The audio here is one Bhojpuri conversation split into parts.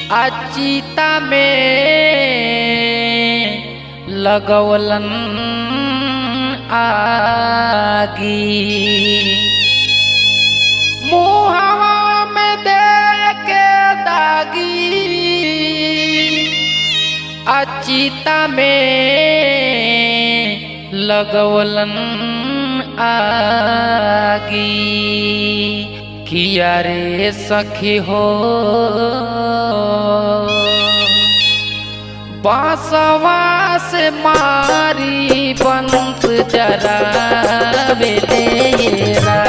अचिता में लगवलन आगी मुहवा में दे के दागी अचिता में लगवलन आगी किया रे सखी हो बासवा से मारी बंस जरा बेलेरा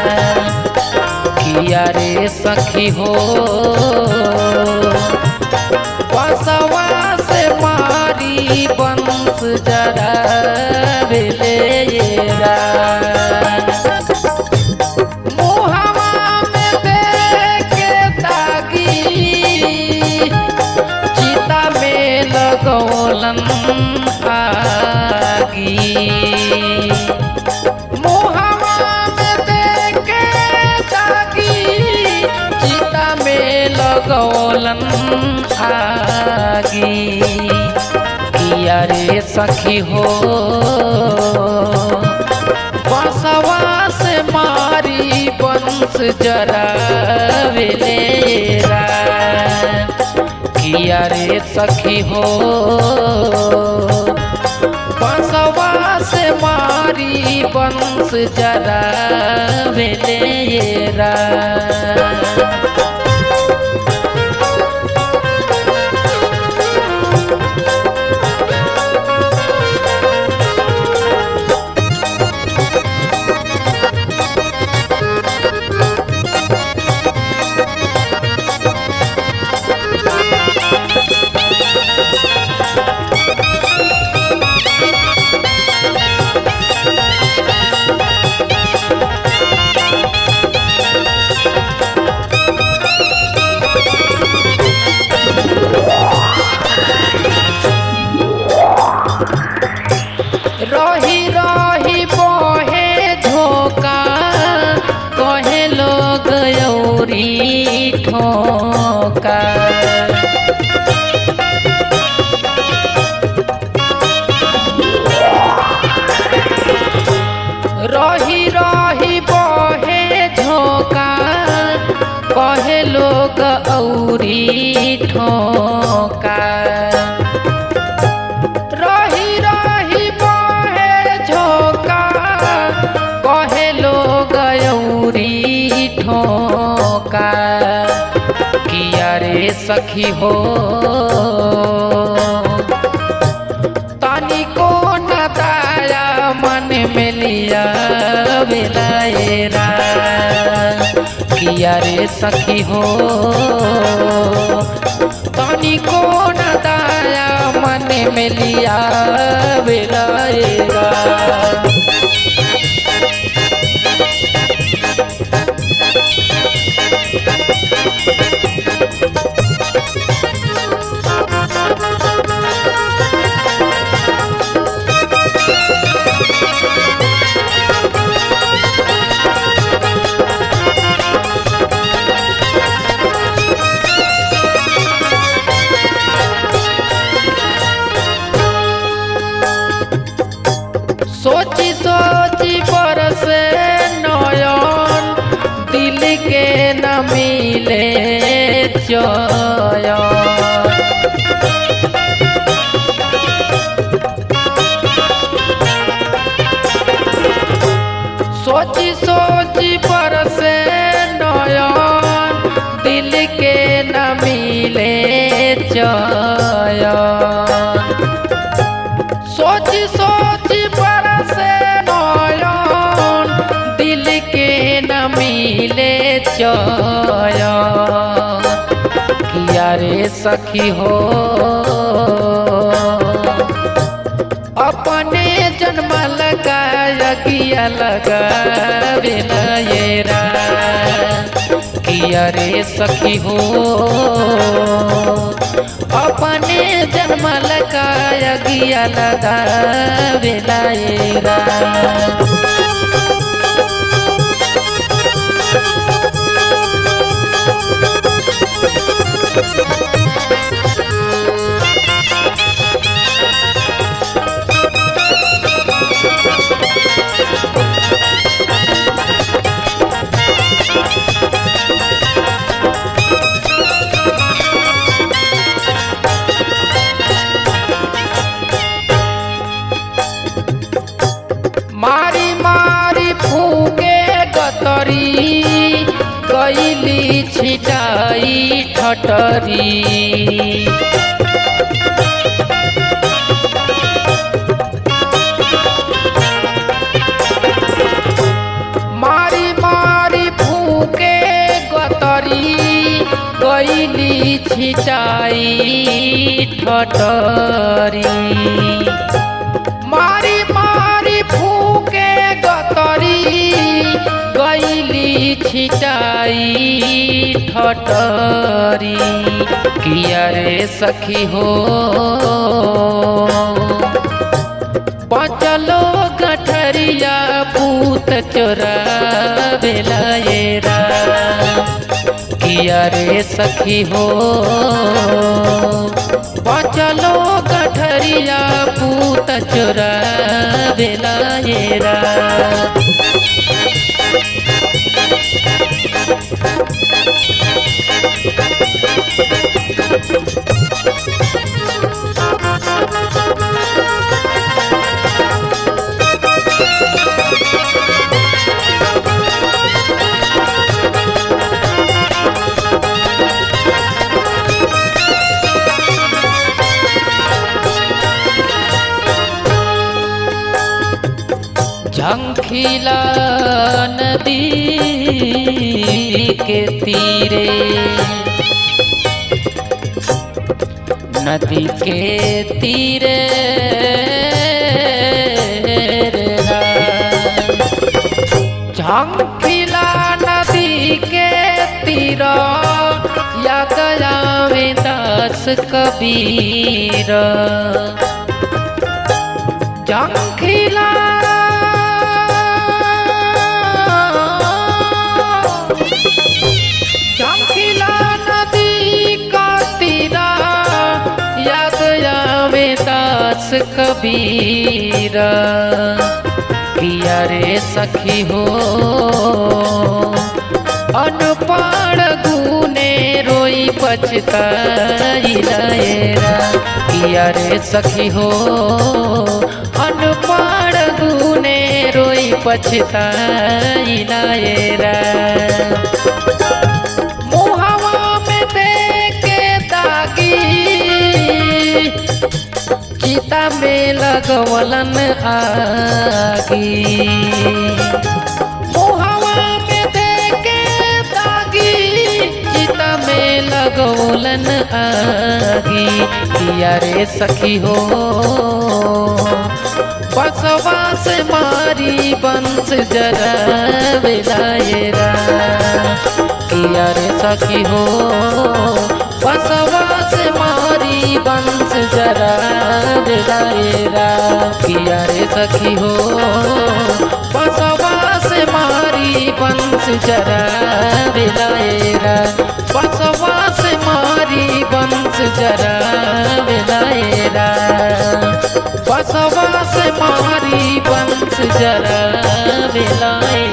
किया रे सखी हो बासवा से मारी बंस जरा बेलेरा मुहवा में दे के दागी चिता में लगौलन आगी मुहवा में दे के दागी चिता में लगौलन आगी किया रे सखी हो बसवा से मारी बंस जरा वेलेरा किया रे सखी हो बसवा से मारी बंस जरा वेलेरा रही रही बहे झोंका कहे लोग यौरी ठोका रही रही बहे झोंका कहे लोग औरी ठोका रही रही बहे झोंका कहे लोग यौरी ठोका किया रे सखी हो तनिको न दाया मन में लिया बेलाएरा किया रे सखी हो तनिको न दाया मन में लिया बेलाएरा सोची सोची बरसे नयन दिल के न मिले चयन सोची सोची बरसे नयन दिल के न मिले चयन सोची सोची बरसे नयन दिल के न मिले चयन किया रे सखी हो अपने जन्म लगाया किया लगा बेलायरा किया रे सखी हो अपने जन्म लगाया गिया लगा बेलायरा छिटाई ठटरी मारी मारी फूके गतरी गईली छिटाई ठटरी मारी मारी फूके गतरी गईली छिटाई ठटरी किया रे सखी हो बचलो गठरिया पूत चोरा बेलायरा किया रे सखी हो बचलो गठरिया पूत चोरा बेलायरा झंखिला नदी के तीरे नदी के तीरे झंखिला नदी के तीर या गया में दास कबीर झंखिला झंखिला नदी का तीरा याद आवे दास कबीर किया रे सखी हो अनपढ़ गुने रोई पछताई लायरा किया रे सखी हो अनपढ़ गुने रोई पछताई लायरा मुहवा में देके दागी चिता में लगवलन आगी मुहवा में देके दागी चिता में लगवलन आगी किया रे सखी हो बसवा से मारी बंस जरा बेलायरा किया रे सखी हो बसवा से मारी बंस जरा बेलायरा किया रे सखी हो बसवा से मारी बंस जरा बेलायरा बसवा से मारी बंस जरा बेलायरा बसवा से मारी बंस जरा बेलाए